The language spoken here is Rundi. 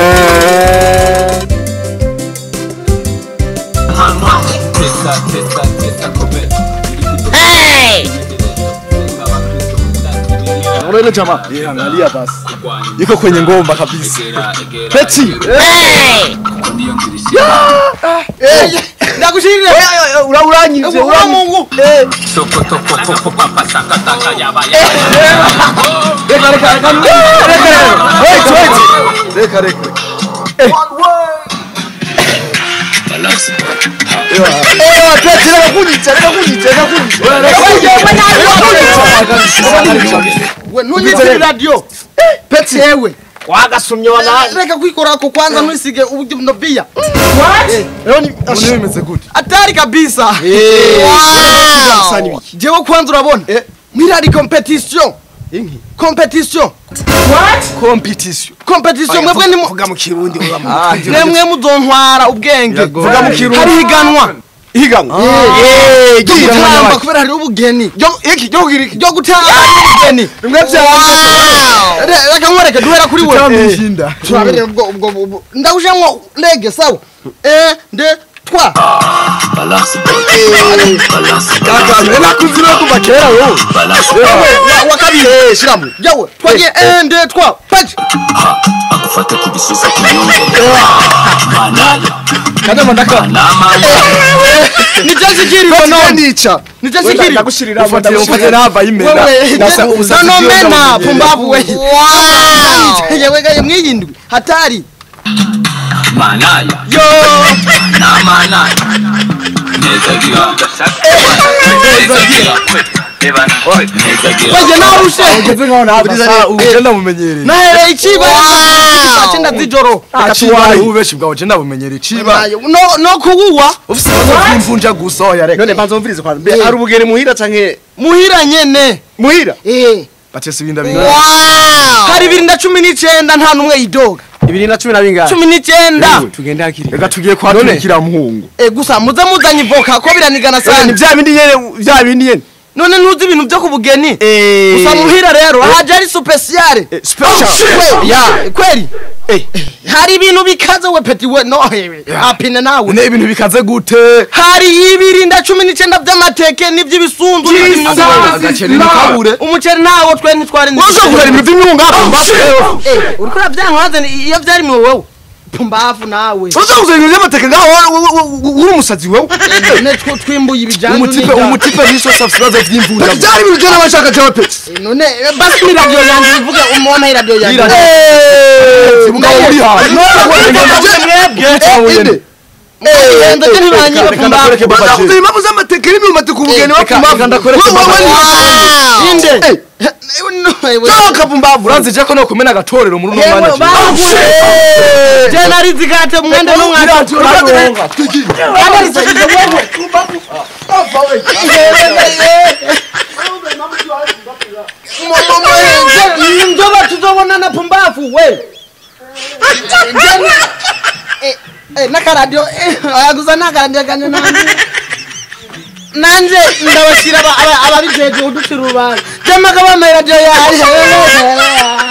Unaona ile jamaa? Eh, angalia basi. Iko kwenye ngomba kabisa. Peti. ndagushirire Ura uranyivye, ura uranyivye. mungu Eh, reka reka reka. Reka reka. Wait, wait. Reka reka. Eh. Eh, Peti, reka kunyica, reka kunyica, reka kunyica. Reka kunyica. we nunyitse radio Peti. yewe Wagasumye wana. reka kwikorako kwanza nwisige uburyo no bia Leo ni Mbona bimeze gute? atari kabisa Sasa ni wiki. jewe kwanza urabona mwirari competition Inki. competition Competition. competition mwebwe ni mu- Vuga mu Kirundi uba mu. nemwe muzontwara ubwenge Yago. Vuga mu Kirundi. hari higanwa Higanwa. Eh, Higanwa gutamba nyabaki. kubera hari ubugeni Yo, iki yo giri. ryo gutamba ubugeni Bimwe bya Re- reka nkwereke duhera kuri wewe Tamishinda. turabere ubwo ubwo ubwo ndawujamwo lege sawa eh nde twa Kaka, nena kuzira kuva kera wowe. Wa- wa kabiri eh shiramu yawe twagiye eh nde twa paji akufate ku bisusa kiyumva manaya Kada mandaka. ni jesi kiri None nica. ni jesi kiri Ndagushirira mfatire mfatire nava imena. wewe Nasa ubusazi. no bw'iyo mena ndamumenyereye. pumbavu we wow yewe gaye mwiyindwi hatari manaya yo na manaya neza gira neza gira neza gira baje narushe Ugeze nkaho nava. Sasa ugenda mumenyereye. nahereye ikiba saa cyenda z'ijoro Achiwaye ubeshi bwawe je ndabumenyereye ciba. no no kuwuwa Ufise ibibazo by'imvunja gusa oya reka. none mbanza umvirize kwa mbe ari ubugeni muhira canke muhira nyene muhira eh Batese ibinda binga. hari bibiri na cumi n'icyenda nta n'umwe yidoga ibiri na cumi na bingahe cumi n'icyenda tugende hakiri Reka tugiye kwaturikira muhungu. Eh, gusa muze muzanye ivoka ko biranigana ni sana vya bindi nyene vya bindi nyene none ntuzi ibintu byo ku bugeni gusa muhira rero haje ari supesiyare special ya kweli hari ibintu bikaze we peti we no apine nawe Ne ibintu bikaze gute? hari ibiri na cumi n'icyenda by'amateke n'iby'ibisunzu n'iby'imyungu. Agaceri n'akabure. umuceri nawo twe ntitwari Waje kugura ibintu by'imyunga. Eh, uriko urabyanka iyo byari mwe wowe pumbafu nawe Waje kugura ibintu by'amateke ngaho uri umusazi wewe. none two twimbuye ibijyanye Umutipe umutipe niso subscribe by'imvunja. Byari ibintu byana bashaka cyawe pe. none eh, basi ni radio yanjye bivuge umuntu ari radio yanjye Sibuga uri hantu. mwebwe Ende je ntibanyiba pumbafu Bakuze impamvu z'amateke n'imyumbati ku bugeni bapfumavu. inde Toka pumbavu. Urazi je ko no kumena agatorero muri uno mwanya. je nari zigate mwende n'umwaka njoba tuzobonana pumbafu we n'akaradiyo ayaguza n'akaradiyo kanje nanje nanje ndabashyira ababijejwe uducira urubanza jamaga bambaye radiyo yari